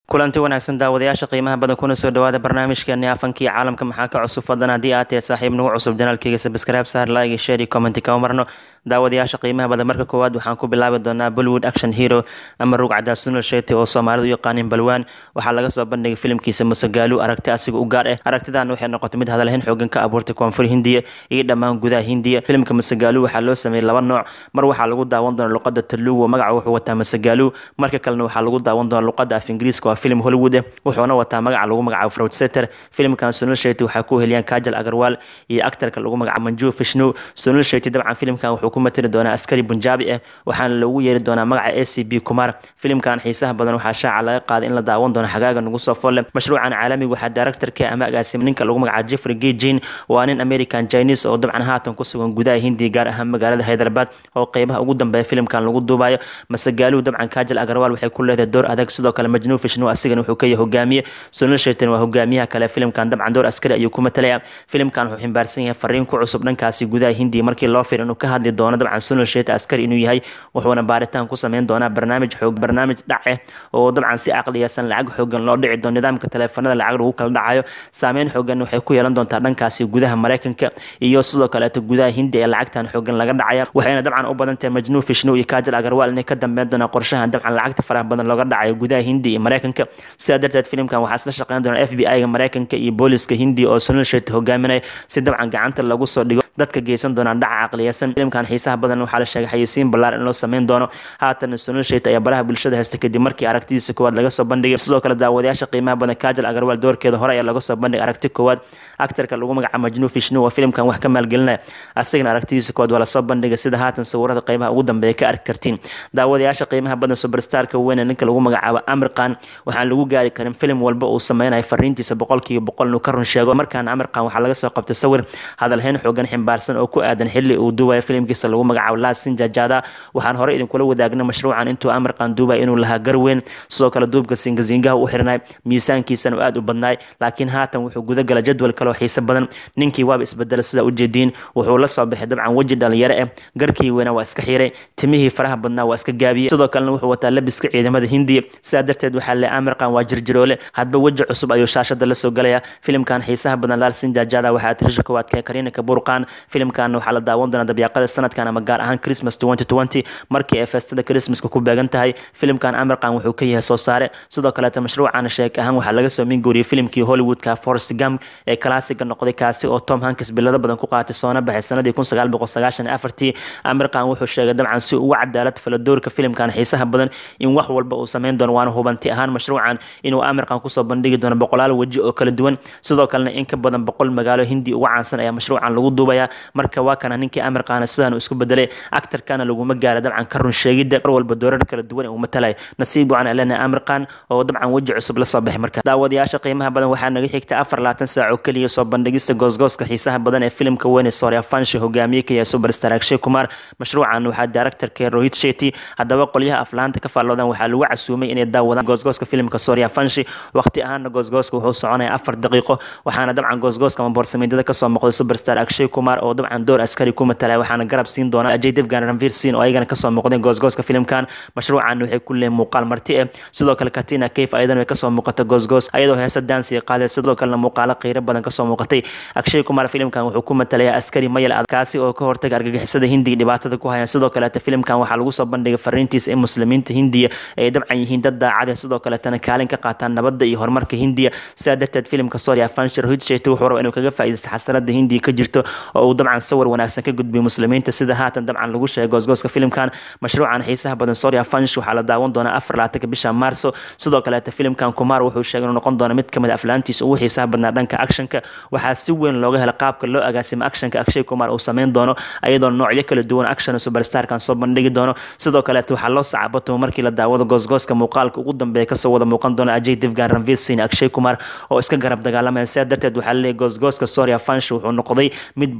kulanti wanaagsan daawadayaasha qiimaha badan kuna soo dhawaada barnaamijkeeni afankii caalamka maxaa ka cusub fadlan haddii aad tahay saaxiib nagu cusub janaalkeyga sabscribe saar like share commenti kama marno daawadayaasha qiimaha badan marka koowaad waxaan ku bilaabi doonaa bollywood action hero ama rug cadaa sunal sheti oo soomaalidu u yaqaanin balwaan waxaa laga soo bandhigay filimkiisa musagaalu aragti asiga u gaar ah aragtidan waxay noqotay mid hadalhayn xoogan ka abuurtay koonfur hindiya iyo dhammaan gudaha hindiya filimka musagaalu waxaa loo sameeyey laba nooc mar waxaa lagu daawan doona luqada talugu magaca wuxuu wataa musagaalu marka kalena waxaa lagu daawan doona luqada af ingiriiska waa filim hollywood ah wuxuuna wataa magaca lagu magacaabo fraud setter filimkan sunal sheti waxaa ku heliyaan kajal agarwal iyo actarka lagu magacaabo manju fishnu sunal sheti dabcan filimkan wuxuu ku matali doonaa askari bunjaabi ah waxaana loogu yeeri doonaa magaca a c b kumar filimkan xiisaha badan waxaa shaaca laga qaaday in la daawan doono xagaaga nagu soo folle mashruucan caalamiga waxaa directorka ama agaasima ninka lagu magacaabo jeffrey gejin waa nin american chinese oo dabcan haatan ku sugan gudaha hindiya gaar ahaan magaalada hyderabad oo qeybaha ugu dambeeya filimkan lagu duubayo masagaaluhu dabcan kajal agarwal waxay ku leedahay door adag sidoo kale majnuu fishnu asigana wuxuu ka yahay hogaamiye sunal shaytan waa hogaamiyaha kale filimkan dabcan door askari ayuu ku matalaya filimkan wuxuu ximbaarsan yahay fariin ku cusub dhankaasi gudaha hindiya markii loo fir inuu ka hadli doono dabcan sunal shaytan askari inuu yahay wuxuuna baaritaan ku sameyn doonaa barnaamij xoog barnaamij dhac ah oo dabcan si caqliyeysan lacag xoogan loo dhici doono nidaamka taleefanada lacag lagu kala dhacayo saameyn xoogan waxay ku yeelan doontaa dhankaasi gudaha mareykanka iyo sidoo kaleeto gudaha hindiya ee lacagtan xoogan laga dhacaya waxayna dabcan u badan tahay majnuu fishnu iyo kajal agarwal inay ka dambeyn doonaan qorshahan dabcan lacagta faraha badan looga dhacayo gudaha hindiya iyo mareykanka sidaa darteed filimkan waxaa isla shaqeyn doona f b i-ga mareykanka iyo booliska hindiya oo sunal shet hogaaminaya si dabcan gacanta lagu soo dhigo dadka geysan doonaan dhaca caqliyeysan filimkan xiisaha badan waxaa la sheegay xayeysiin ballaar in loo sameyn doono haatan sunal shet ayaa baraha bulshada haysta kadib markii aragtidiisa koowaad laga soo bandhigay sidoo kale daawadayaasha qiimaha badan kajal agarwal doorkeeda hore ayaa laga soo bandhigay aragti koowaad actarka lagu magacaabo majnuu fishnu oo filimkan wax ka maalgelinaya asagana aragtidiisa koowaad waa lasoo bandhigay sida haatan sawirada qeybaha ugu dambeeya ka arki kartiin daawadayaasha qiimaha badan superstarka weyne ninka lagu magacaabo amirkan waxaan lagu gaari karin filim walba uu sameynayo fariintiisa boqolkiiba boqol inuu ka run sheego markaana amirkan waxaa laga soo qabtay sawir hadalhayn xoogan ximbaarsan oo ku aadan xili uu duubayo filimkiisa lagu magacaabo laasin jajada waxaan hore idinkula wadaagnay mashruucan intuu amirkan duubaya inuu lahaa garweyn sidoo kale duubka singasingaha u xirnay miisaankiisana uu aad u badnaay laakiin haatan wuxuu gudagala jadwal kaloo xiise badan ninkii waaba isbedela sidaa ujeediin wuxuu la soo baxay dabcan weji dhalinyaro ah garkii weyna waa iska xiray timihii faraha badnaa waa iska gaabiyey sidoo kalena wuxuu wataa labiska ciidamada hindiya sidaa darteed waxaa le amirkan waa jirjiroole hadba weji cusub ayuu shaashada la soo galaya filimkan xiisaha badan laalsin jajada waxaa tirisha koowaad kee kariina kaburqan filimkan waxaa la daawan doonaa dabyaaqada sanadkan ama gaar ahaan christmas markii ay feestada christmaska ku beegan tahay filimkan amirkan wuxuu ka yahay soo saare sidoo kaleeta mashruucan sheek ahaan waxaa laga soo minguuriyey filimkii hollywoodka forest gam ee kalaasiga noqday kaasi oo tom hankis bilado badan ku qaatay soona baxay sanadii kun sagaal boqol sagaashan afartii amirkan wuxuu sheegay dabcan si ugu cadaalad faladoorka filimkan xiisaha badan in wax walba uu sameyn doono waana hubanti ahaan mashruucan inuu amirkan kusoo bandhigi doono boqolaal weji oo kala duwan sidoo kalena in ka badan boqol magaalo hindi uga caansan ayaa mashruucan lagu duubaya marka waa kana ninkii amirkaana sidaan isku bedelay actarkana laguma gaara dabcan ka run sheegidda mar walba doorar kala duwan uu matalay nasiib wacan alena amirkan oo dabcan weji cusub la soo baxay marka daawadayaasha qiimaha badan waxaa naga xigta afar labaatan saac oo keliya soo bandhigista goosgooska xiisaha badan ee filimka weyne soria fanshi hogaamiye ka yahay superstar akshay kumar mashruucan waxaa directorka rohit shetty haddaba qolyaha aflaanta ka faalloodan waxaa lagu casuumay inay daawadaan goosgooska filimka soria fanshi waqti ahaana goosgooska wuxuu soconaya afar daqiiqo waxaana dabcan goosgooska ama boorsamidada kasoo muuqday superstar akshay kumar oo dabcan door askari ku matalaya waxaana garab siin doona ajay devgan ranvir sin oo ayagana kasoo muuqdeen goosgooska filimkan mashruucan waxay ku leeyihin muuqaal marti eh sidoo kale katina kayf ayadan way kasoo muuqata goosgoos ayadoo heesa dansiga qaaday sidoo kalena muuqaalo qiiro badan kasoo muuqatay akshay kumar filimkan wuxuu ku matalaya askari mayal adag kaasi oo ka hortaga argagixisada hindiga dhibaatada ku hayaan sidoo kaleeta filimkan waxaa lagu soo bandhigay fariintiisa in muslimiinta hindiya ay dabcan yihiin dad daacade sidoo kaleetana kaalin ka qaataan nabadda iyo horumarka hindiya sidaa darteed filimka soria fanshir hudshayt wuxuu raba inuu kaga faa'iidaysta xasanada hindiya ka jirto oo uu dabcan sawir wanaagsan ka gudbiyo muslimiinta sida haatan dabcan lagu sheegay goosgooska filimkan mashruucan xiisaha badan soria fansh waxaa la daawan doonaa afar labaatanka bisha maarso sidoo kaleeta filimkan kumar wuxuu sheegay inuu noqon doono mid kamid aflaantiisa ugu xiisaha badnaa dhanka actionka waxaa si weyn looga hela qaabka loo agaasimo actionka akshay kumar uu sameyn doono ayadoo noocyo kala duwan action superstarkan soo bandhigi doono sidoo kaleeta waxaa loo sacabatamo markii la daawado goosgooska muuqaalka ugu dambeeya kasoo wada muuqan doona ajay devgan ranvir sin akshay kumar oo iska garab dagaalamaya sidaa darteed waxaa laleeyahy goosgooska soria fansh wuxuu noqday mid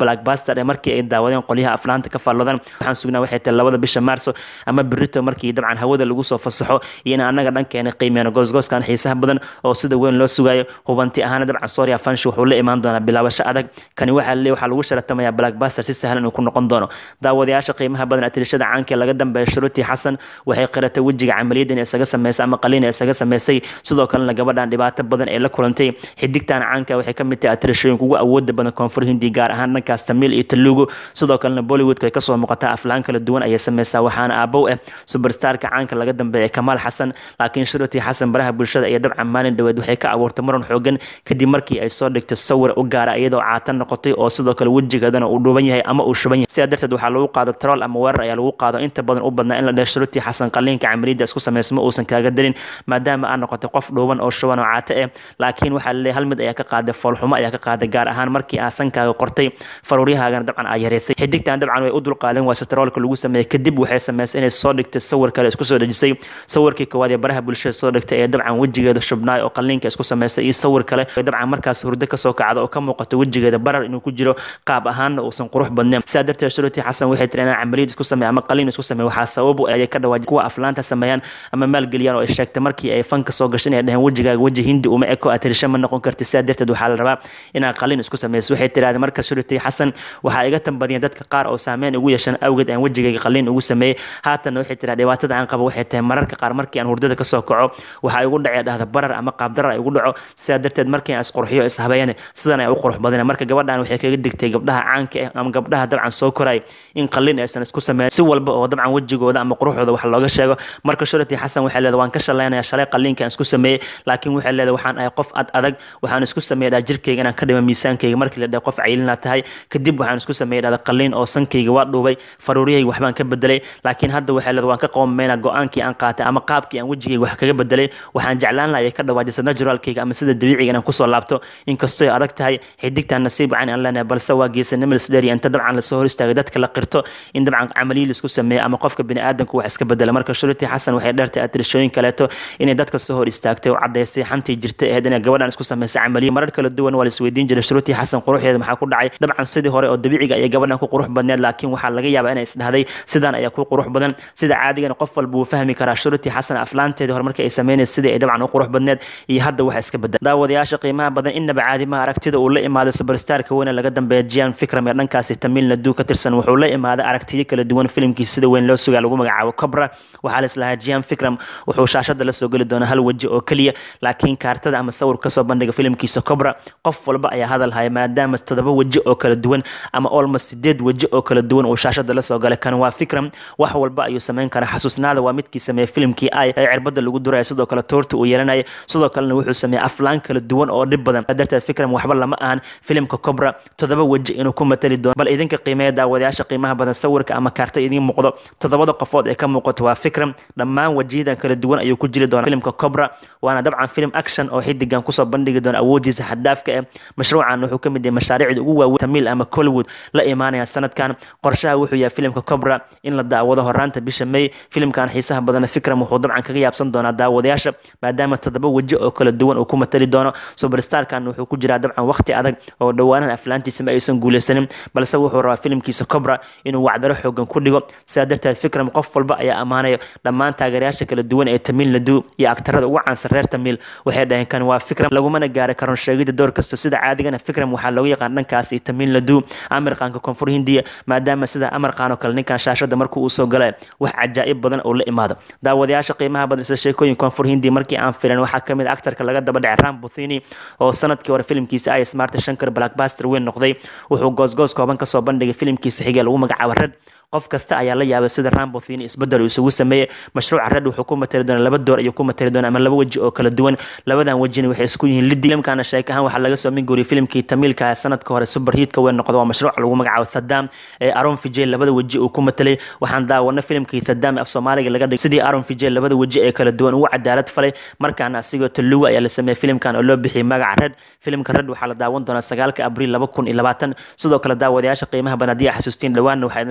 blackbuster ee markii ay daawadeen qolyaha aflaanta ka faallodan waxaan sugnaa waxay tahay labada bisha maarso ama berito markii dabcan hawada lagu soo fasaxo iyo in annaga dhankeena qiimeyno goosgooskan xiisaha badan oo sida weyn loo sugayo hubanti ahaana dabcan soria fanshi wuxuu la imaan doonaa bilaabasho adag kani waxaa leeyahay waxaa lagu sharatamayaa blackbuster si sahlan uu ku noqon doono daawadayaasha qiimaha badan atirishada caanka laga dambeeya shuruuti xasan waxay qiratay wejiga camaliyaddan ee isaga sameysay ama qaliin ee isaga sameysay sidoo kalena gabadhan dhibaato badan ee la kulantay xidigtan caanka waxay ka mid tahay atirashooyinka ugu awooda badan koonfur hindi gaar ahaan dhankaas tamiil iyo talugu sidoo kalena bollywoodka ay kasoo muuqataa aflaan kala duwan ayay sameysaa waxaana aabow ah superstarka caanka laga dambeeya kamaal xasan laakiin shuruuti xasan baraha bulshada iyo dabcan maalin dhaweed waxay ka abuurtay muran xoogan kadib markii ay soo dhigtay sawir u gaara iyadoo caatan noqotay oo sidoo kale wejigeedana uu dhuuban yahay ama uu shuban yahay sidaa darteed waxaa lagu qaado troll ama weerar ayaa lagu qaado inta badan u badnaa in la dheh shuruuti xasan qaliinka camaliyadda isku sameysma uusan kaaga darin maadaama aad noqotay qof dhuuban oo shuban oo caate ah laakiin waxaa laleeyahay hal mid ayaa ka qaaday foolxumo ayaa ka qaaday gaar ahaan markii aa sankaaga qortay faruuryahaagana dabcan aa yareysay xidigtan dabcan way u dulqaadeen waa troolka lagu sameeyey kadib waxay sameysay inay soo dhigtay sawir kale isku soo dhejisay sawirkii koowaad ee baraha bulshada soo dhigtay ee dabcan wejigeeda shubnaay oo qaliinka isku sameysay iyo sawir kale dabcan markaas hurdo kasoo kacda oo ka muuqato wejigeeda barar inuu ku jiro qaab ahaanna uusan qurux badnayn sidaa darteed shuruuti xasan waxay tiri inaan camaliyad isku sameey ama qaliin isku sameey waxaa sabab ayay ka dhawaaj kuwa aflaanta sameeyaan ama maalgeliyaan oo ay sheegtay markii ay fanka soo gashay inay dhaheen wejigaaga weji hindi uma eko atirisha ma noqon karti sidaa darteed waxaa la rabaa inaad qaliin isku sameyso waxay tirahdeen marka shuruuti xasan waxaa iga tambadiyeen dadka qaar oo saameyn ugu yeeshan awgeed aan wejigayga qaliin ugu sameeyey haatanna waxay tiraa dhibaatada aan qabo waxay tahay mararka qaar markii aan hurdada kasoo kaco waxaa igu dhacee dhahda barar ama qaabdarar ay igu dhaco sidaa darteed markii aan isqurxiyo ishabeeyane sidan ay u qurux badana marka gabadhan waxay kaga digtay gabdhaha caanka ah ama gabdhaha dabcan soo koray in qaliin aysan isku sameyn si walba oo dabcan wejigooda ama quruxdooda wax looga sheego marka shurati xasan waxay leedahay waan ka shalaynaya shalay qaliinka aan isku sameeyey laakiin waxay leedahay waxaan ahay qof ad adag waxaan isku sameeyay dhaa jirkayga inaan ka dhimo miisaankayga markii la dhahay qof cayilina tahay kadib waxaan isku sameeyay dhahda qaliin oo sankayga waa dhuubay faruuriyahayga waxbaan ka bedelay laakiin hadda waxay leedahay waan ka qoomameynaa go-aankii aan qaatay ama qaabkii aan wejigayga wax kaga bedelay waxaan jeclaan lahay ka dhawaajisa naturalkayga ama sida dabiiciga inaan kusoo laabto inkastoo ay adag tahay xidigtan nasiib wacan aan leenahay balse waa geesanimo lisdheeriya inta dabcan lasoo hor istaagay dadka la qirto in dabcan camaliyi laisku sameeyo ama qofka biniaadanku wax iska bedela marka shuruuti xasan waxay dheertay atirishooyin kaleeto inay dadka soo hor istaagtay oo cadaystay xantii jirtay ahayd inay gabadhan isku sameysay camaliyo marar kala duwan waa laisweydiin jiray shuruuti xasan quruxdeeda maxaa ku dhacay dabcan sidii hore oo dabiiciga ayay gabadhan ku qurux badneed laakiin waxaa laga yaabaa inay isdhahday sidaan ayaa ku qurux badan sida caadigana qof walba wuu fahmi karaa shuruuti xasan aflaanteedii hore markii ay sameynaysa sidii ay dabcan u qurux badneed iyo hadda waxa iska bedel daawadayaasha qiimaha badan innaba caadimaha aragtida uu la imaaday superstarka weyne laga dambeeya jian fikram ee dhankaasi tamiil nadu ka tirsan wuxuu la imaaday aragtiyo kala duwan filimkiisa sida weyn loo sugaa lagu magacaabo cobra waxaa laislahaa jian fikram wuxuu shaashada la soo geli doonaa hal weji oo keliya laakiin kaartada ama sawir kasoo bandhiga filimkiisa cobra qof walba ayaa hadal haya maadaama toddoba weji oo kala duwan ama almost sideed weji oo kala duwan uu shaashada la soo galay kan waa fikram wax walba ayuu sameyn karaa xasuusnaada waa midkii sameeyey filimkii ay ee cirbada lagu duraya sidoo kale toorta uu yeelanaya sidoo kalena wuxuu sameeyey aflaan kala duwan oo dhib badan darteed fikram waxba lama ahan filimka cobra toddoba weji inuu ku matali doono bal idinka qiimeeya daawadayaasha qiimaha badan sawirka ama kaarta idiin muuqdo toddobada qofood ee ka muuqato waa fikram dhammaan wejiyadan kala duwan ayuu ku jiri doona filimka cobra waana dabcan film action oo xidigan kusoo bandhigi doona awoodiisa xaddaafka eh mashruucan wuxuu ka mid yahay mashaariicda ugu waaweyn tamiil ama collywood la imaanaya sanadkan qorshaha wuxuu yahay filimka cobra in la daawado horaanta bisha may filimkan xiisaha badana fikram wuxuu dabcan kaga yaabsan doonaa daawadayaasha maadaama toddoba weji oo kala duwan uu ku matali doono superstarkan wuxuu ku jiraa dabcan waqti adag oo dhowaanan aflaantiisa ma aysan guuleysanin balse wuxuu rabaa filimkiisa cobra inuu wacdaro xoogan ku dhigo sidaa darteed fikram qof walba ayaa ammaanaya dhammaan taageerayaasha kala duwan ee tamiil nadu iyo aktarada ugu caansan reer tamiil waxay dhaheen kan waa fikram lagumana gaari karon sheegida door kasta sida caadigana fikram waxaa loogu yaqaan dhankaas iyo tamiil nadu amirqaanka koonfur hindiya maadaama sida amarqaan oo kale ninkan shaashada markuu uu soo galay wax cajaa'ib badan oo la imaado daawadayaasha qiimaha badan isla sheekooyin koonfur hindiya markii aan filan waxaa kamid a aktarka laga daba dhacay ram buthini oo sanadkii hore filimkiisa ay smart shankar blackbuster weyn noqday wuxuu goosgoos kooban kasoo bandhigay filimkiisa xigee lagu magacaabo red qof kasta ayaa la yaabay sida rambothini isbedel uu isugu sameeyey mashruuca red wuxuu ku matali doonaa laba door ayuu ku matali doonaa ama laba weji oo kala duwan labadan wejina waxay isku yihiin lidi filimkana sheek ahaan waxaa laga soo minguuriyay filimkii tamiilka sanadka hore super hiitka weyn noqda waa mashruuc lagu magacaabo thadam ee aron fijay labada weji uu ku matalay waxaan daawana filimkii thadam af soomaaliga laga dhigay sidii aron fijay labada weji ee kala duwan ugu cadaalad falay markaana asigoo taluga ayaa la sameeyey filimkan oo loo bixiyay magaca red filimka red waxaa la daawan doonaa sagaalka abriil laba kun iyo labaatan sidoo kale daawadayaasha qiimaha badan haddii aa xasuustiin dhawaanna waxaa idinla wadaagnay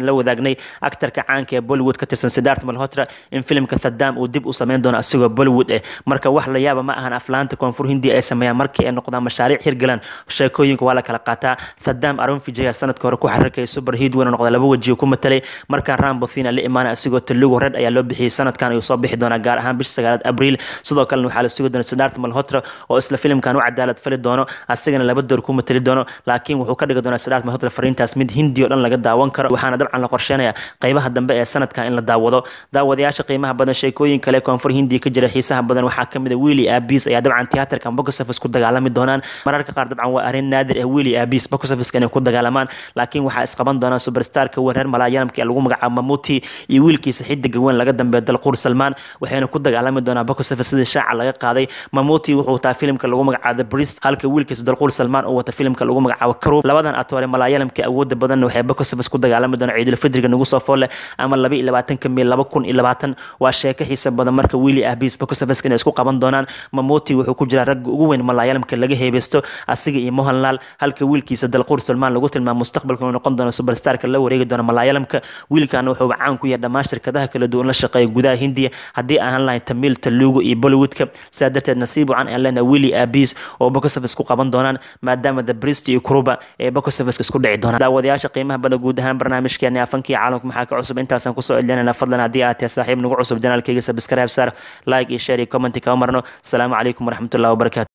sheegnay actarka caanka ee bollywood ka tirsan sidaart malhotra in filimka thadam uu dib u sameyn doono asigoo bollywood eh marka wax la yaaba ma ahan aflaanta koonfur hindiya ay sameeyaan markii ay noqdaan mashaariic hirgalaan sheekooyinka waa la kala qaataa thadam arun vijaya sanadka hore ku xarirkay super hiid weyna noqda laba wejiyo ku matalay markaa rambothina la imaanay asigoo telugu red ayaa loo bixiyey sanadkan ayuu soo bixi doonaa gaar ahaan bisha sagaalaad abriil sidoo kalena waxaa la sugi doona sidaart malhotra oo isla filimkan u cadaalad fali doono asigana laba door ku matali doono laakiin wuxuu ka dhigi doonaa sidaart malhotra fariintaas mid hindi oo dhan laga daawan karo waxaana dabcan la qorsheenaya qaybaha dambe ee sanadkan in la daawado daawadayaasha qiimaha badan sheekooyin kale koonfur hindiya ka jira xiisaha badan waxaa kamid a willi abis ayaa dabcan tiyaatarkan boxoffice ku dagaalami doonaan mararka qaar dabcan waa arrin naadir ah willi abis boxoffice inay ku dagaalamaan laakiin waxaa isqaban doonaa superstarka weyn reer malaayalamka ee lagu magacaabo mamuti iyo wiilkiisa xidiga weyn laga dambeeyo dalquur salmaan waxayna ku dagaalami doonaa boxoffice sidii shaaca laga qaaday mamuti wuxuu wataa filimka lagu magacaabo brist halka wiilkiisa dalquur salmaan uu wata filimka lagu magacaabo karuub labadan atoore malaayalamka awooda badanna waxay boxoffice ku dagaalami doonaa ciidul fidriga nagu soo foole ama laba iyo labaatanka mil laba kun iyo labaatan waa sheeko xiisa badan marka willi abis boxoffice inay isku qaban doonaan mamuti wuxuu ku jiraa ragga ugu weyn malaayalamka laga heebeysto asiga iyo mohanlal halka wiilkiisa dalquur salmaan lagu tilmaamo mustaqbalka inuu noqon doono superstarka la wareegi doono malaayalamka wiilkana wuxuu caan ku yahay dhammaan shirkadaha kala duwan la shaqeeya gudaha hindiya haddii ahaan lahayn tamil talugu iyo bollywoodka sidaa darteed nasiib wacan aan leenahay willi abis oo boxoffice ku qaban doonaan maadaama the brist iyo kruba ee boxoffice isku dhici doonaan daawadayaasha qiimaha badan guud ahaan barnaamijkeena afankii caalamka maxaa ka cusub intaasaan kusoo celinayna fadlan haddii aad tahay saaxiib nagu cusub janaalkayga subscribe saar like iyo share iyo comment kama marno asalaamu calaykum waraxmatullahi wabarakatu